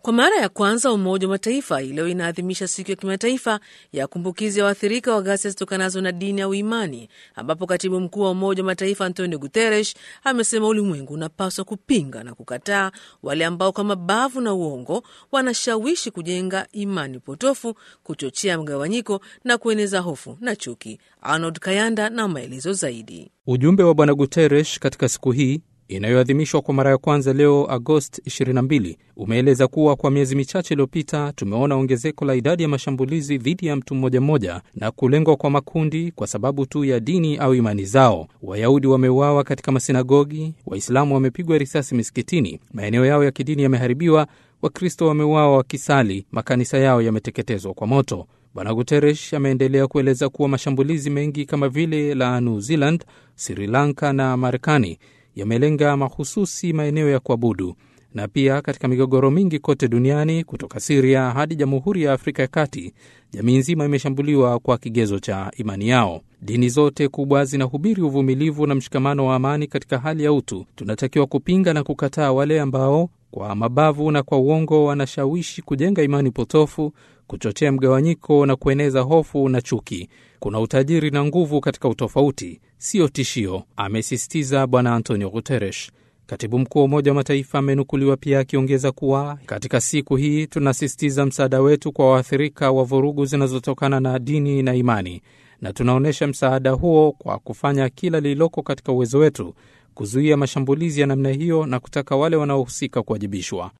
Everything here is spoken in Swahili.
Kwa mara ya kwanza Umoja wa Mataifa hii leo inaadhimisha siku ya kimataifa ya kumbukizi ya waathirika wa ghasia zitokanazo na dini au imani, ambapo katibu mkuu wa Umoja wa Mataifa Antonio Guterres amesema ulimwengu unapaswa kupinga na kukataa wale ambao kwa mabavu na uongo wanashawishi kujenga imani potofu, kuchochea mgawanyiko na kueneza hofu na chuki. Arnold Kayanda na maelezo zaidi. Ujumbe wa Bwana Guterres katika siku hii inayoadhimishwa kwa mara ya kwanza leo Agosti 22 umeeleza kuwa kwa miezi michache iliyopita tumeona ongezeko la idadi ya mashambulizi dhidi ya mtu mmoja mmoja na kulengwa kwa makundi kwa sababu tu ya dini au imani zao. Wayahudi wameuawa katika masinagogi, Waislamu wamepigwa risasi misikitini, maeneo yao ya kidini yameharibiwa, Wakristo wameuawa wakisali, makanisa yao yameteketezwa kwa moto. Bwana Guterres ameendelea kueleza kuwa mashambulizi mengi kama vile la New Zealand, Sri Lanka na Marekani yamelenga mahususi maeneo ya kuabudu na pia katika migogoro mingi kote duniani kutoka Siria hadi Jamhuri ya Afrika ya Kati, jamii nzima imeshambuliwa kwa kigezo cha imani yao. Dini zote kubwa zinahubiri uvumilivu na mshikamano wa amani katika hali ya utu. Tunatakiwa kupinga na kukataa wale ambao kwa mabavu na kwa uongo wanashawishi kujenga imani potofu, kuchochea mgawanyiko na kueneza hofu na chuki. Kuna utajiri na nguvu katika utofauti, sio tishio, amesisitiza Bwana Antonio Guterres. Katibu mkuu wa Umoja wa Mataifa amenukuliwa pia akiongeza kuwa katika siku hii tunasisitiza msaada wetu kwa waathirika wa vurugu zinazotokana na dini na imani, na tunaonyesha msaada huo kwa kufanya kila lililoko katika uwezo wetu kuzuia mashambulizi ya namna hiyo na kutaka wale wanaohusika kuwajibishwa.